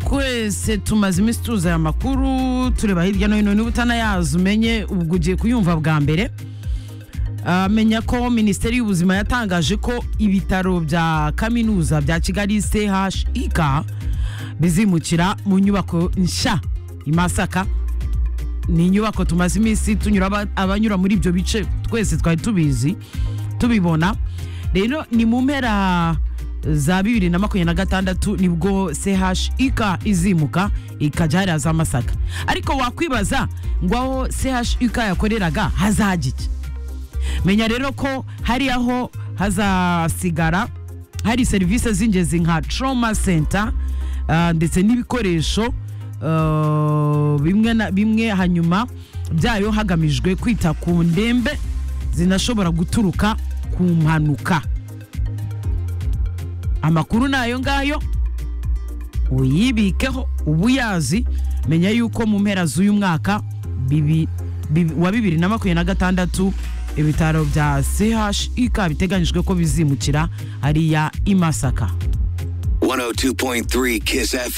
twese tumaze iminsi tuza aya makuru tureba hirya no hino niba utanayazi umenye ubwo ugiye kuyumva bwa mbere Ah, menya ko minisiteri y'ubuzima yatangaje ko ibitaro bya kaminuza bya kigali chik bizimukira mu nyubako nshya i masaka ni inyubako tumaze iminsi tunyura aba- abanyura muri ibyo bice twese twari tubizi tubibona rero ni mu mpera za bibiri na makumyabiri na gatandatu nibwo chik izimuka ikajya hariya za masaka ariko wakwibaza ngo aho chik yakoreraga hazagike menya rero ko hari aho hazasigara hari serivisi z'ingenzi nka trauma center ah, ndetse n'ibikoresho ah, bimwe na bimwe hanyuma byayo hagamijwe kwita ku ndembe zinashobora guturuka ku mpanuka amakuru ni ayo ngayo uyibikeho uba uyazi menya yuko mu mpera z'uyu mwaka bibi- bibi- wa bibiri na makumyabiri na gatandatu ibitaro bya chik biteganyijwe ko bizimukira hariya i masaka 102.3 Kiss FM.